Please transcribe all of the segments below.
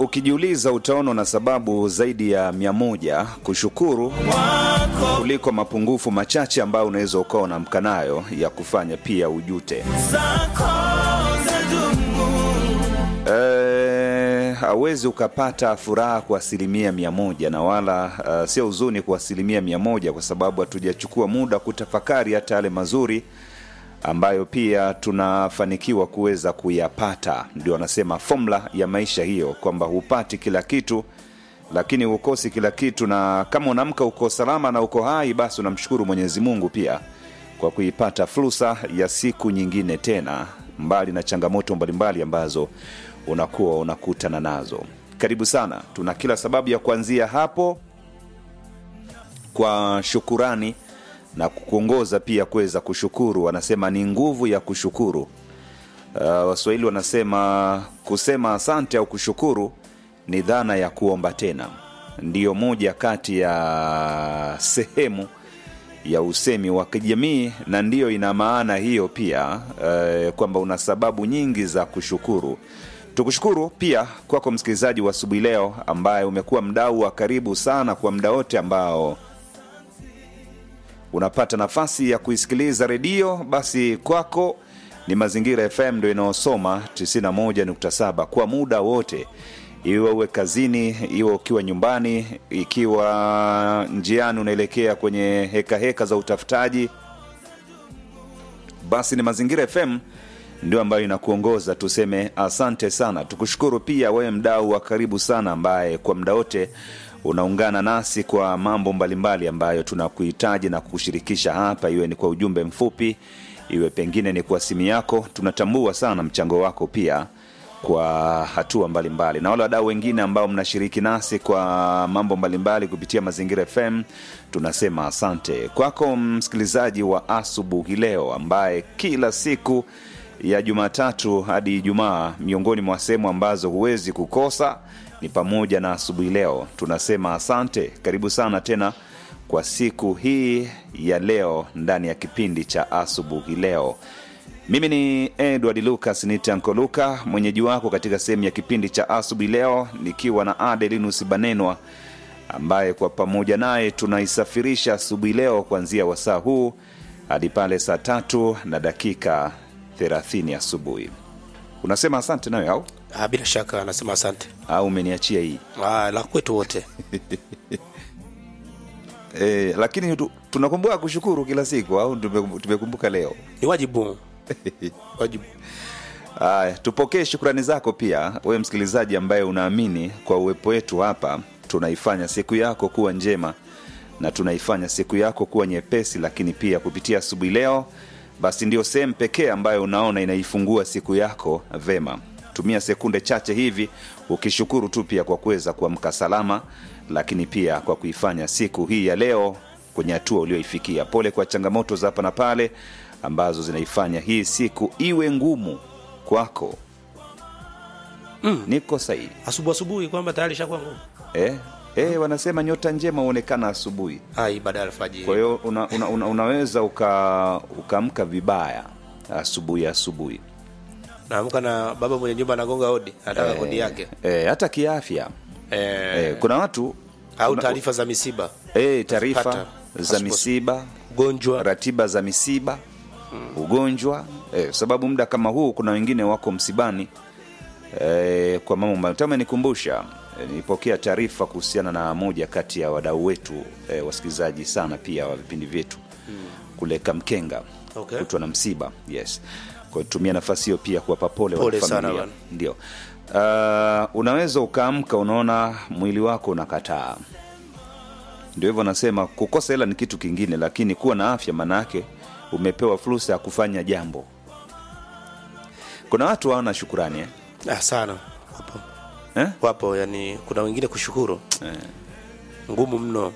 ukijiuliza utaona na sababu zaidi ya mia moja kushukuru kuliko mapungufu machache ambayo unaweza ukawa unamka nayo ya kufanya pia ujute. Eh, hauwezi ukapata furaha kwa asilimia mia moja na wala uh, sio huzuni kwa asilimia mia moja kwa sababu hatujachukua muda kutafakari hata yale mazuri ambayo pia tunafanikiwa kuweza kuyapata. Ndio wanasema fomula ya maisha hiyo, kwamba hupati kila kitu lakini hukosi kila kitu, na kama unaamka uko salama na uko hai, basi unamshukuru Mwenyezi Mungu pia kwa kuipata fursa ya siku nyingine tena, mbali na changamoto mbalimbali ambazo unakuwa unakutana nazo. Karibu sana, tuna kila sababu ya kuanzia hapo kwa shukurani na kukuongoza pia kuweza kushukuru. Wanasema ni nguvu ya kushukuru. Uh, Waswahili wanasema kusema asante au kushukuru ni dhana ya kuomba tena. Ndiyo moja kati ya sehemu ya usemi wa kijamii, na ndiyo ina maana hiyo pia uh, kwamba una sababu nyingi za kushukuru. Tukushukuru pia kwako msikilizaji wa asubuhi leo, ambaye umekuwa mdau wa karibu sana kwa muda wote ambao unapata nafasi ya kuisikiliza redio, basi kwako ni Mazingira FM ndo inayosoma 91.7 kwa muda wote, iwe uwe kazini, iwe ukiwa nyumbani, ikiwa njiani unaelekea kwenye heka heka za utafutaji, basi ni Mazingira FM ndio ambayo inakuongoza. Tuseme asante sana, tukushukuru pia wewe mdau wa karibu sana ambaye kwa muda wote unaungana nasi kwa mambo mbalimbali ambayo tunakuhitaji na kukushirikisha hapa, iwe ni kwa ujumbe mfupi, iwe pengine ni kwa simu yako. Tunatambua sana mchango wako pia kwa hatua mbalimbali mbali. Na wale wadau wengine ambao mnashiriki nasi kwa mambo mbalimbali kupitia Mazingira FM, tunasema asante kwako msikilizaji wa asubuhi leo ambaye kila siku ya Jumatatu hadi Ijumaa, miongoni mwa sehemu ambazo huwezi kukosa ni pamoja na asubuhi leo. Tunasema asante, karibu sana tena kwa siku hii ya leo ndani ya kipindi cha asubuhi leo. Mimi ni Edward Lucas Nitanko Luka, mwenyeji wako katika sehemu ya kipindi cha asubuhi leo, nikiwa na Adelinus Banenwa ambaye kwa pamoja naye tunaisafirisha asubuhi leo kuanzia wasaa huu hadi pale saa tatu na dakika 30 asubuhi. Unasema asante nayo au Ah, bila shaka anasema asante. au umeniachia hii Ah, la kwetu wote. e, lakini tu, tunakumbuka kushukuru kila siku au tume- tumekumbuka leo? Ni wajibu. wajibu. Aya, tupokee shukrani zako pia wewe msikilizaji ambaye unaamini kwa uwepo wetu hapa tunaifanya siku yako kuwa njema na tunaifanya siku yako kuwa nyepesi, lakini pia kupitia asubuhi leo, basi ndio sehemu pekee ambayo unaona inaifungua siku yako vema. Tumia sekunde chache hivi ukishukuru tu pia kwa kuweza kuamka salama, lakini pia kwa kuifanya siku hii ya leo kwenye hatua ulioifikia. Pole kwa changamoto za hapa na pale ambazo zinaifanya hii siku iwe ngumu kwako. Mm. Niko sahihi Asubuhi asubuhi kwamba tayari shakuwa ngumu. eh? Eh, wanasema nyota njema huonekana asubuhi. Ah, ibada ya alfajiri. Kwa hiyo una, una, una, unaweza uka ukaamka vibaya asubuhi asubuhi Naamka na baba mwenye nyumba anagonga hodi, anataka Eh, kodi yake. eh, hata kiafya Eh, eh, kuna watu au kuna- taarifa za misiba, eh, taarifa Pata. za Pasipo- misiba ugonjwa. ratiba za misiba ugonjwa eh, sababu muda kama huu kuna wengine wako msibani eh, kwa mambo mbali- tama nikumbusha eh, nilipokea taarifa kuhusiana na moja kati ya wadau wetu eh, wasikilizaji sana pia wa vipindi vyetu kule Kamkenga Okay. kutwa na msiba yes kwa tumia nafasi hiyo pia kuwapa pole Pole wanafamilia. sana bwana. ndio uh, unaweza ukaamka unaona mwili wako unakataa ndio hivyo nasema kukosa hela ni kitu kingine lakini kuwa na afya maanaake umepewa fursa ya kufanya jambo kuna watu hawana shukurani eh? Ah, sana. Wapo. Eh? Wapo, yani kuna wengine kushukuru Eh, ngumu mno.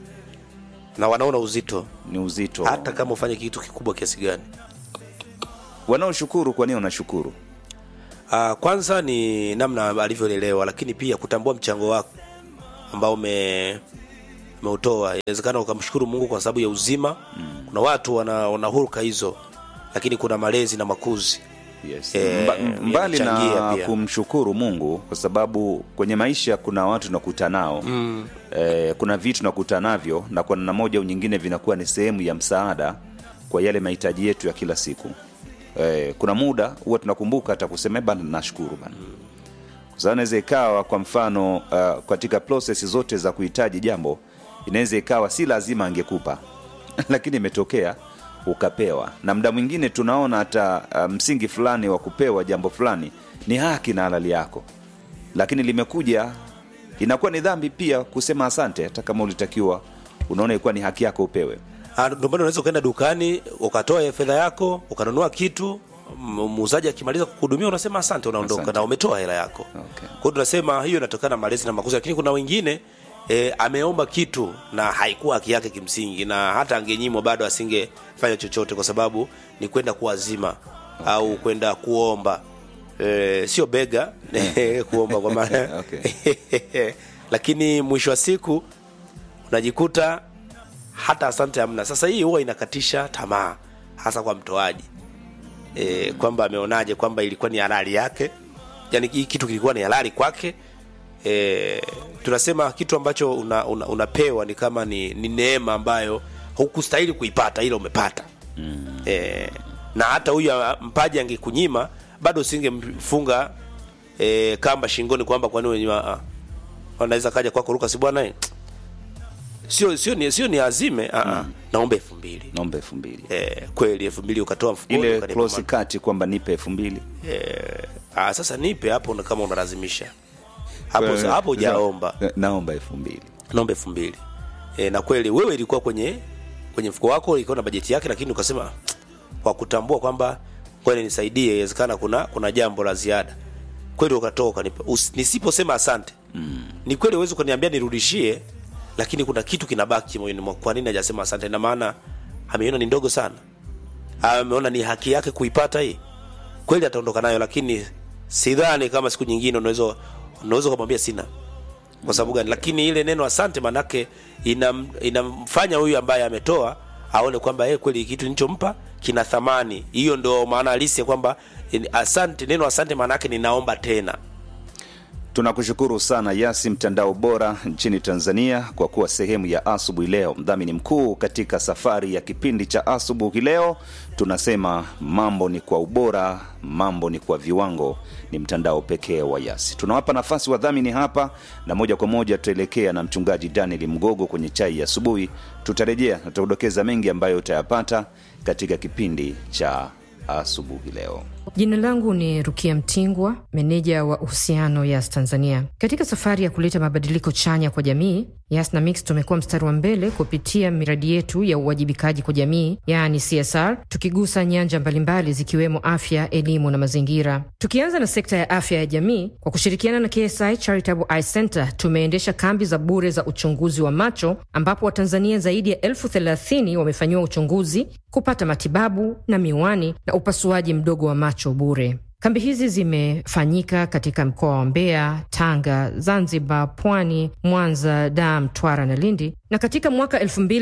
Na wanaona uzito ni uzito hata kama ufanye kitu kikubwa kiasi gani. wanaoshukuru kwa nini wanashukuru Uh, kwanza ni namna alivyolelewa, lakini pia kutambua mchango wako ambao ume umeutoa. Inawezekana ukamshukuru Mungu kwa sababu ya uzima mm. Kuna watu wana, wana huruka hizo, lakini kuna malezi na makuzi Yes. Eh, Mba, mbali yanachangia na pia. kumshukuru Mungu kwa sababu kwenye maisha kuna watu tunakuta nao mm. eh, kuna vitu tunakuta navyo na kwa namna moja au nyingine vinakuwa ni sehemu ya msaada kwa yale mahitaji yetu ya kila siku. Eh, kuna muda huwa tunakumbuka hata kusema bana, nashukuru bana kwa sababu inaweza ikawa kwa mfano uh, katika process zote za kuhitaji jambo inaweza ikawa si lazima angekupa lakini imetokea ukapewa na mda mwingine tunaona hata uh, msingi fulani wa kupewa jambo fulani ni haki na halali yako lakini limekuja inakuwa ni dhambi pia kusema asante hata kama ulitakiwa unaona ilikuwa ni haki yako upewe Ah, ndio maana unaweza ukaenda dukani ukatoa fedha yako ukanunua kitu m- muuzaji akimaliza kukuhudumia unasema asante unaondoka Asante. na umetoa hela yako Okay. kwa hiyo tunasema hiyo inatokana na malezi na makuzi lakini kuna wengine e, ameomba kitu na haikuwa haki yake kimsingi na hata angenyimwa bado asingefanya chochote kwa sababu ni kwenda kuwazima okay. au kwenda kuomba e, sio bega kuomba kwa maana Okay. lakini mwisho wa siku unajikuta hata asante hamna. Sasa hii huwa inakatisha tamaa, hasa kwa mtoaji e, kwamba ameonaje kwamba ilikuwa ni halali yake, yani hii kitu kilikuwa ni halali kwake. E, tunasema kitu ambacho una, una, unapewa ni kama ni, ni neema ambayo hukustahili kuipata, ila umepata mm. e, na hata huyu ah, mpaji angekunyima bado usingemfunga e, kamba shingoni kwamba kwani wenye wanaweza kaja kwako Lucas bwana eh, sio sio ni sio ni azime a a naomba elfu mbili naomba elfu mbili eh, kweli elfu mbili ukatoa mfukoni ile ukanipa close ma- kati kwamba nipe elfu mbili eh, ah, sasa nipe hapo na kama unalazimisha hapo Wewe- hapo hujaomba naomba elfu mbili naomba elfu mbili e, na kweli wewe ilikuwa kwenye kwenye mfuko wako ilikuwa na bajeti yake lakini ukasema kwa kutambua kwamba kweli nisaidie inawezekana kuna kuna jambo la ziada kweli ukatoa ukanipa Usi- nisiposema asante mm. ni kweli uwezi ukaniambia nirudishie lakini kuna kitu kinabaki moyoni mwa kwa nini hajasema asante na maana ameiona ni ndogo sana ameona ni haki yake kuipata hii kweli ataondoka nayo lakini sidhani kama siku nyingine unaweza unaweza kumwambia sina kwa sababu gani lakini ile neno asante manake inam, inamfanya huyu ambaye ametoa aone kwamba yeye kweli kitu nilichompa kina thamani hiyo ndio maana halisi ya kwamba in- asante neno asante maanake ninaomba tena tunakushukuru sana yasi mtandao bora nchini tanzania kwa kuwa sehemu ya asubuhi leo mdhamini mkuu katika safari ya kipindi cha asubuhi leo tunasema mambo ni kwa ubora mambo ni kwa viwango ni mtandao pekee wa yasi tunawapa nafasi wadhamini hapa na moja kwa moja tutaelekea na mchungaji daniel mgogo kwenye chai ya asubuhi tutarejea na tutakudokeza mengi ambayo utayapata katika kipindi cha asubuhi leo Jina langu ni Rukia Mtingwa, meneja wa uhusiano Yas Tanzania. Katika safari ya kuleta mabadiliko chanya kwa jamii, Yas na Mix tumekuwa mstari wa mbele kupitia miradi yetu ya uwajibikaji kwa jamii, yaani CSR, tukigusa nyanja mbalimbali zikiwemo afya, elimu na mazingira. Tukianza na sekta ya afya ya jamii, kwa kushirikiana na KSI Charitable Eye Center tumeendesha kambi za bure za uchunguzi wa macho, ambapo Watanzania zaidi ya elfu thelathini wamefanyiwa uchunguzi, kupata matibabu na miwani na upasuaji mdogo wa macho bure. Kambi hizi zimefanyika katika mkoa wa Mbeya, Tanga, Zanzibar, Pwani, Mwanza, Dar, Mtwara na Lindi, na katika mwaka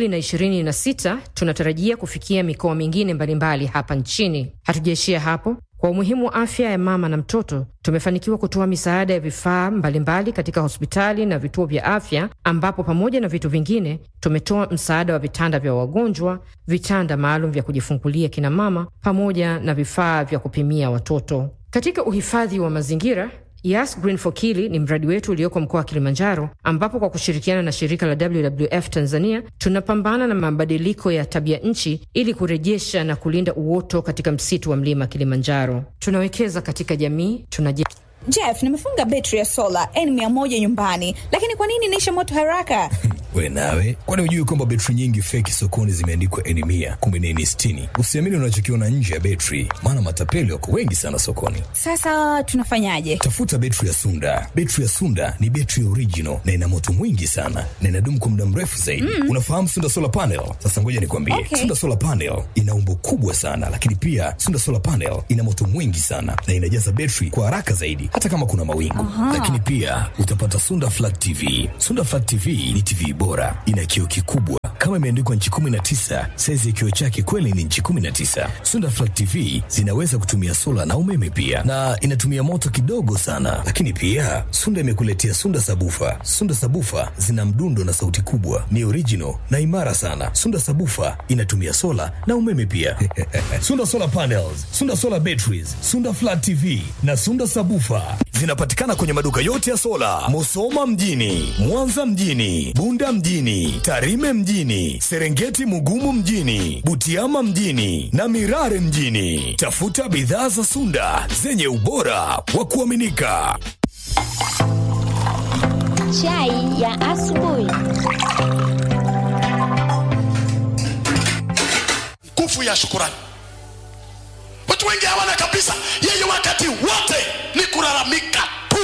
2026 tunatarajia kufikia mikoa mingine mbalimbali hapa nchini. Hatujaishia hapo. Kwa umuhimu wa afya ya mama na mtoto, tumefanikiwa kutoa misaada ya vifaa mbalimbali katika hospitali na vituo vya afya, ambapo pamoja na vitu vingine tumetoa msaada wa vitanda vya wagonjwa, vitanda maalum vya kujifungulia kina mama, pamoja na vifaa vya kupimia watoto. Katika uhifadhi wa mazingira Yas Green for Kili ni mradi wetu ulioko mkoa wa Kilimanjaro, ambapo kwa kushirikiana na shirika la WWF Tanzania tunapambana na mabadiliko ya tabia nchi ili kurejesha na kulinda uoto katika msitu wa mlima Kilimanjaro. Tunawekeza katika jamii, tunaje Jeff, nimefunga betri ya sola N100 nyumbani, lakini kwa nini inaisha moto haraka? we nawe kwani hujui kwamba betri nyingi feki sokoni zimeandikwa eni mia kumbe ni eni sitini usiamini unachokiona nje ya betri maana matapeli wako wengi sana sokoni Sasa tunafanyaje? tafuta betri ya sunda betri ya sunda ni betri ya original na ina moto mwingi sana na inadumu kwa muda mrefu zaidi mm. unafahamu sunda solar panel sasa ngoja nikwambie Okay. sunda solar panel ina umbo kubwa sana lakini pia sunda solar panel ina moto mwingi sana na inajaza betri kwa haraka zaidi hata kama kuna mawingu lakini pia utapata sunda flat tv sunda flat tv ni tv bora ina kioo kikubwa kama imeandikwa nchi 19, saizi ya kioo chake kweli ni nchi 19. Sunda Flat TV zinaweza kutumia sola na umeme pia, na inatumia moto kidogo sana. Lakini pia Sunda imekuletea Sunda Sabufa. Sunda Sabufa zina mdundo na sauti kubwa, ni original na imara sana. Sunda Sabufa inatumia sola na umeme pia. Sunda Solar Panels, Sunda Solar Batteries, Sunda Flat TV na Sunda Sabufa zinapatikana kwenye maduka yote ya sola, Musoma mjini, Mwanza mjini, Bunda mjini, Tarime mjini, Serengeti Mugumu mjini, Butiama mjini na Mirare mjini. Tafuta bidhaa za Sunda zenye ubora wa kuaminika. Chai ya asubuhi. nguvu ya shukurani. Watu wengi hawana kabisa, yeye wakati wote ni kulalamika tu.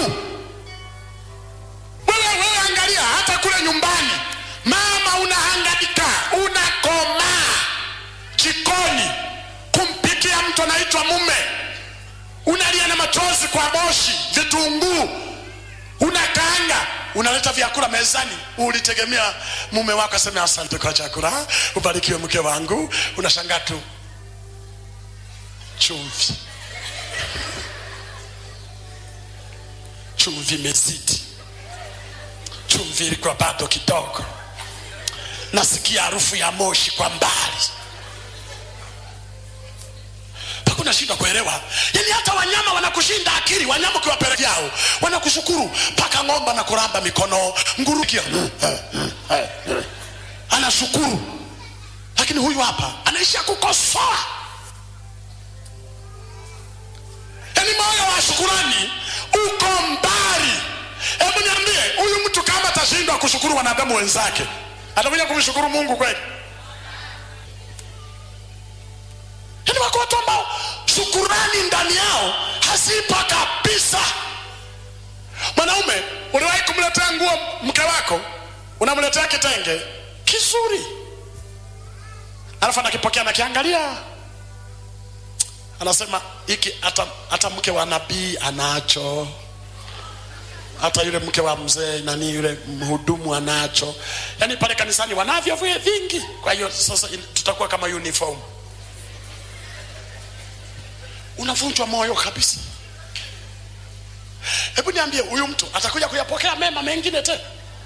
Wewe wewe, angalia hata kule nyumbani, mama unahangaika, unakomaa jikoni kumpikia mtu anaitwa mume, unalia na machozi kwa moshi, vitunguu unakaanga unaleta vyakula mezani, ulitegemea mume wako aseme asante kwa chakula, ubarikiwe mke wangu. Unashangaa tu chumvi, chumvi imezidi, chumvi ilikuwa bado kidogo, nasikia harufu ya moshi kwa mbali mpaka unashindwa kuelewa. Yani hata wanyama wanakushinda akili. Wanyama ukiwapelekea yao wanakushukuru, mpaka ng'ombe anakuramba mikono, nguru kia anashukuru, lakini huyu hapa anaishia kukosoa. Yani moyo wa shukurani uko mbali. Hebu niambie, huyu mtu kama atashindwa kushukuru wanadamu wenzake, atakuja kumshukuru Mungu kweli? Yaani wako watu ambao shukurani ndani yao hazipo kabisa. Mwanaume, uliwahi kumletea nguo mke wako, unamletea kitenge kizuri, alafu anakipokea nakiangalia, anasema hiki hata, hata mke wa nabii anacho, hata yule mke wa mzee nani yule mhudumu anacho. Yaani pale kanisani wanavyo vile vingi, kwa hiyo sasa tutakuwa kama uniform unavunjwa moyo kabisa. Hebu niambie, huyu mtu atakuja kuyapokea mema mengine tena?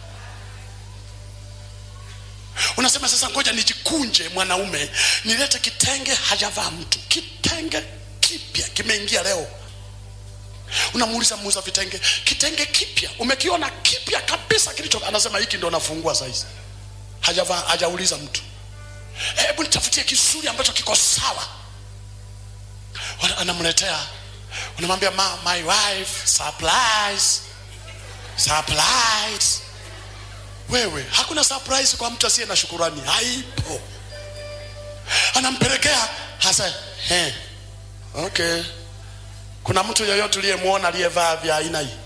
Unasema sasa, ngoja nijikunje mwanaume, nilete kitenge, hajavaa mtu, kitenge kipya kimeingia leo. Unamuuliza muuza vitenge, kitenge kipya umekiona kipya kabisa kilicho, anasema hiki ndo nafungua saizi, hajavaa, hajauliza mtu. Hebu nitafutie kizuri ambacho kiko sawa Wana- anamletea unamwambia ma, my wife surprise surprise wewe hakuna surprise kwa mtu asiye na shukurani haipo anampelekea hasa he, okay kuna mtu yoyote uliyemwona aliyevaa vya aina hii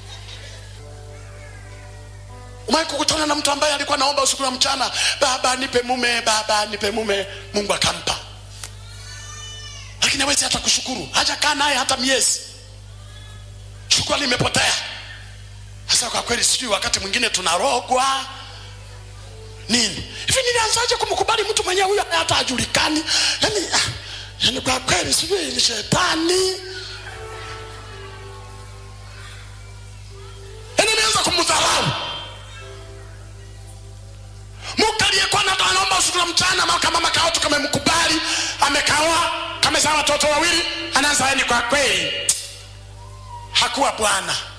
umai kukutana na mtu ambaye alikuwa naomba usiku na mchana baba nipe mume baba nipe mume mungu akampa lakini hawezi hata kushukuru hajakaa naye hata miezi shukrani imepotea sasa kwa kweli sijui wakati mwingine tunarogwa nini hivi nilianzaje kumkubali mtu mwenyewe huyo hata hajulikani yani, ah, yani kwa kweli sijui ni shetani yani nianza kumdharau mke aliyekuwa na anaomba usiku na mchana mama kama mama kao tukamemkubali amekaoa kamezaa watoto wawili anaanza yani kwa kweli hakuwa bwana